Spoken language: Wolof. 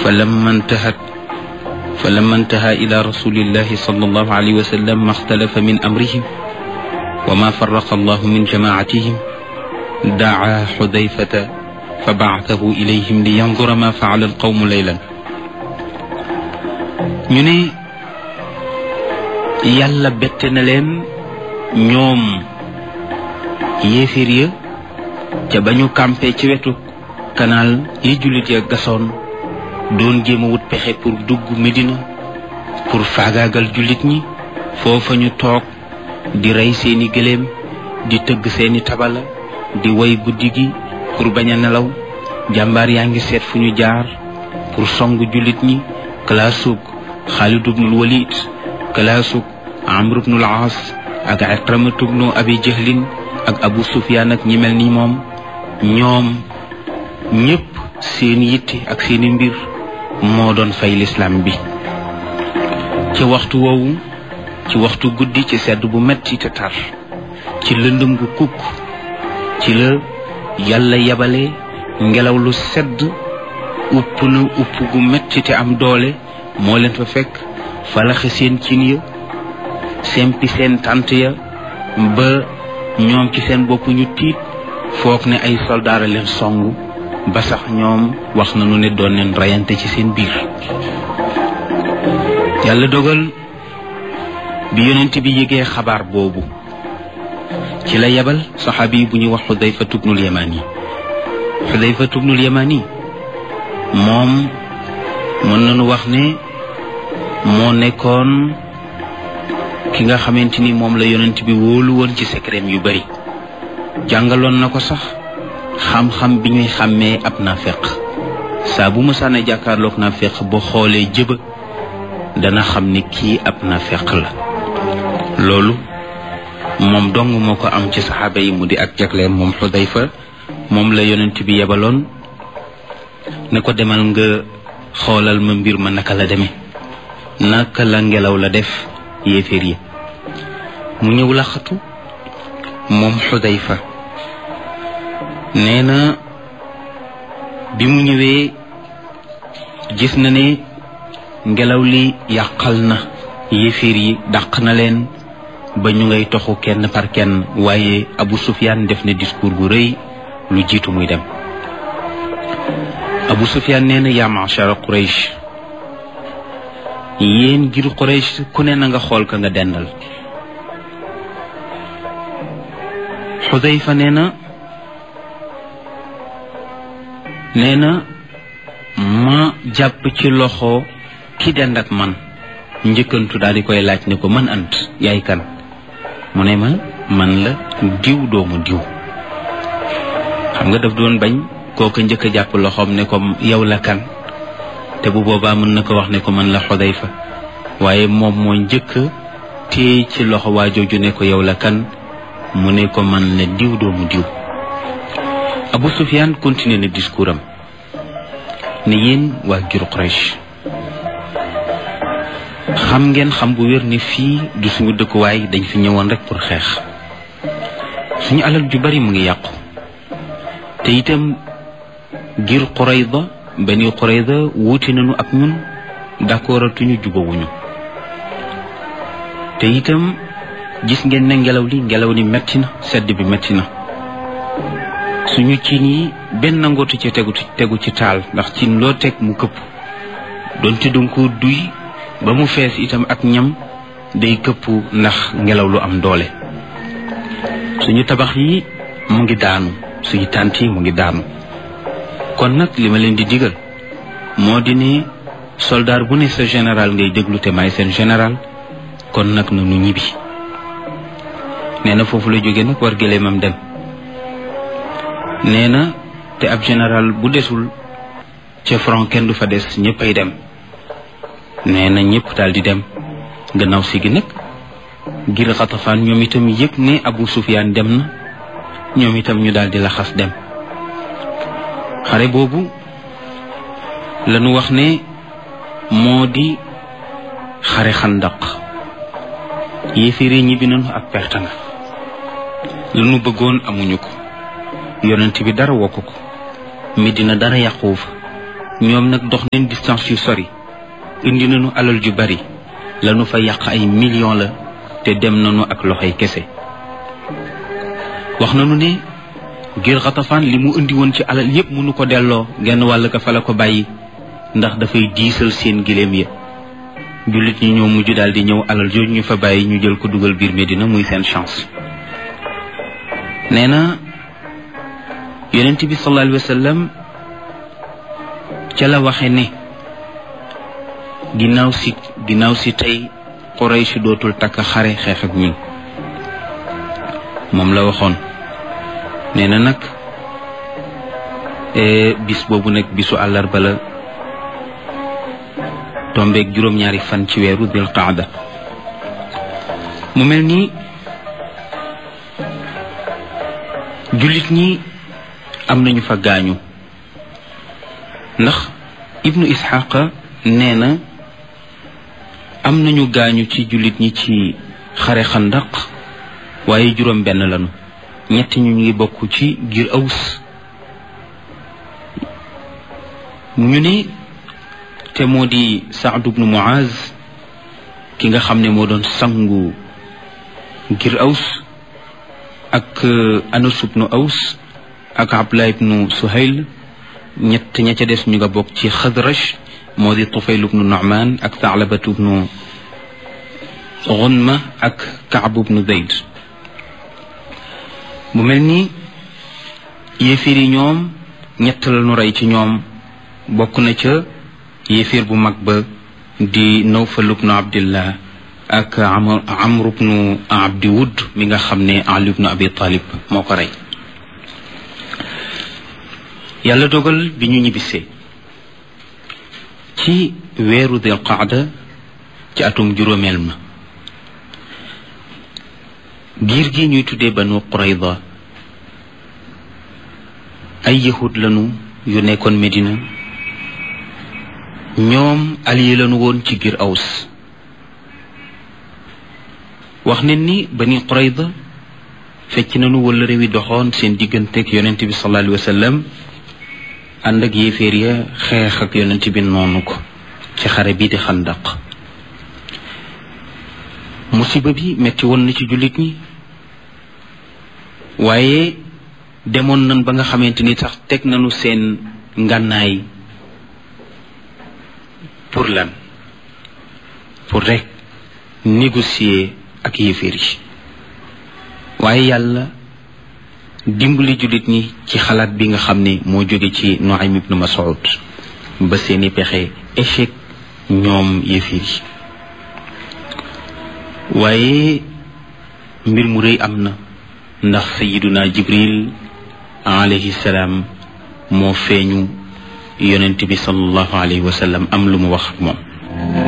فلما انتهت فلما انتهى إلى رسول الله صلى الله عليه وسلم ما اختلف من أمرهم وما فرق الله من جماعتهم دعا حذيفة فبعثه إليهم لينظر ما فعل القوم ليلا ñu ne yàlla bette na leen ñoom yéeféer ya ca ba ñu campé ci wetu kanaal yi jullit ya gasoon doon jéem a wut pexe pour dugg Medina pour faagaagal jullit ñi foofa ñu toog di rey seeni gëléem di tëgg seeni tabala di woy guddi gi pour bañ a nelaw jàmbaar yaa ngi seet fu ñu jaar pour song jullit ñi kalaasug Xaalid ibnul Walid kalaasug Amr ibnul Aas ak Ikramatu ibnu Abi Jahlin ak Abu Sufyaan ak ñi mel ni moom ñoom ñépp seen yitte ak seeni mbir moo doon fay lislaam bi ci waxtu woowu ci waxtu guddi ci sedd bu metti te tar ci lëndëm gu kukk ci la yàlla yabale ngelaw lu sedd upp na upp gu metti te am doole moo leen fa fekk falaxe seen cin ya sempi seen tànt ya ba ñoom ci seen bopp ñu tiit foog ne ay soldaara leen songu ba sax ñoom wax nañu ne doon leen reyante ci seen biir yàlla dogal bi yonent bi yëgee xabaar boobu ci la yebal saxaabi bu ñuy wax xudayfa tubnul yamani xudayfa tubnul yamani moom mën nañu wax ne moo nekkoon ki nga xamante ni moom la yonent bi wóolu woon ci secret yu bari jàngaloon na ko sax xam-xam bi ñuy xàmmee ab naafeq saa bu mësaana jàkkaarloog naafeq boo xoolee jëba dana xam ni kii ab naafeq la loolu moom dong moo ko am ci saxaaba yi mu di ak jagleem moom xudayfa moom la yonent bi yebaloon ne ko demal nga xoolal ma mbir ma naka la demee naka la ngelaw la def yéeféer yi mu ñëw laxatu moom xudayfa nee na bi mu ñëwee gis na ne ngelaw li yàqal na yéeféer yi dàq na leen ba ñu ngay toxu kenn par kenn waaye Abu Sufyaan def na discours bu rëy lu jiitu muy dem Abu Sufyaan nee na yaa ma'shara Quraysh yéen ngir Quraysh ku ne na nga xool ka nga dendal Xudayfa nee na nee na ma jàpp ci loxo ki dend ak man njëkkantu daal di koy laaj ne ko man ant yaay kan mu ne ma man la diw doomu diw xam nga daf doon bañ kooka njëkk a jàpp loxoom ne ko yow la kan te bu boobaa mën na ko wax ne ko man la Xudayfa waaye moom moo njëkk téye ci loxo waa jooju ne ko yow la kan mu ne ko man la diw doomu diw Abu Sufyaan continué na discours am ne yéen waa jur Quraysh xam ngeen xam bu wér ni fii du suñu dëkkuwaay dañ fi ñëwoon rek pour xeex suñu alal ju bari mu ngi yàqu te itam ngir Qurayda bani Qurayda wuute nañu ak ñun d'accordatuñu jubawuñu te itam gis ngeen ne ngelaw li ngelaw li metti na sedd bi metti na suñu cin yi benn ngootu ci tegu tegu ci taal ndax cin loo teg mu këpp doonte danga ko duy ba mu fees itam ak ñam day këpp ndax ngelaw lu am doole suñu tabax yi mu ngi daanu suñu tànt yi mu ngi daanu kon nag li ma leen di digal moo di ne soldaar bu ne sa général ngay déglu te may seen général kon nag na nu ñibbi nee na foofu la jóge nag war gëléemam dem nee na te ab général bu desul ca front kenn du fa des ñëppay dem nee na ñëpp daal di dem gannaaw si gi nag ngir xatafaan ñoom itam yëg ne Abu Sufyaan dem na ñoom itam ñu daal di laxas dem xare boobu lañu wax ne moo di xare xandaq yéeféere ñibbi nañu ak perte nga lañu bëggoon amuñu ko yonent bi dara wokk ko Medina dara yàquwu fa ñoom nag dox nañ distance yu sori indi nañu alal ju bari lanu fa yàq ay millions la te dem nañu ak loxoy kese wax nañu ne ngir xatafaan li mu indi woon ci alal yépp mënu ko delloo genn wàll ka fa la ko bàyyi ndax dafay diisal seen giléem ya jullit ñi ñoo mujj daal di ñëw alal jooju ñu fa bàyyi ñu jël ko dugal biir Medina muy seen chance nee na yonent bi sallallahu alayhi wa sallam ca la waxe ne ginnaaw si ginnaaw si tey Quraysh dootul takk xare xeex ak ñun moom la waxoon nee na nag bis boobu nag bisu àllarba la tombeeg juróom-ñaari fan ci weeru dil qaada mu mel ni jullit ñi am nañu fa gaañu ndax ibnu isxaqa nee na am nañu gaañu ci jullit ñi ci xare xandaq waaye juróom benn lañu ñett ñu ngi bokk ci giir aws ñu ne te moo di Saad ibnu Muaz ki nga xam ne moo doon sangu ngir aws ak Anas ibnu aws ak Abdullah ibnu Suhayl ñett ña ca des ñu nga bokk ci Xadraj moo di Tufayl ibnu Nu'man ak Tha'labat ibnu Gunma ak Kaab ibnu Zayd mu mel ni yéefir yi ñoom ñett la ñu rey ci ñoom bokk na ca yéefir bu mag ba di Nawfal ibnu Abdillah ak Amr ibnu Abdi Wud mi nga xam ne Ali ibnu Abi Talib moo ko rey yàlla dogal bi ñu ñibbisee ci weeru Dil Qaada ci atum juróomeel ma giir gi ñuy tuddee Banu Qurayda ay yahud lanu yu nekkoon Medina ñoom allié lañu woon ci giir aws wax ne ni bani qurayda fecc nañu wala réew yi doxoon seen digganteeg yonent bi sallallahu alayhi wa sallam ànd ak yéeféer ya xeex ak yonent bi noonu ko ci xare bii di xandaq musiba bi metti woon na ci jullit ñi waaye demoon nañ ba nga xamante ni sax teg nañu seen ngànnaay pour lan pour rek négocier ak yéeféer yi waaye yàlla dimbali jullit ñi ci xalaat bi nga xam ne moo jóge ci Nuaym ibnu Mas'ud ba seeni pexe échec ñoom yéeféer yi waaye mbir mu rëy am na ndax sayiduna jibril alayhi salaam moo feeñu yonent bi sallallahu alayhi wa sallam am lu mu wax ak moom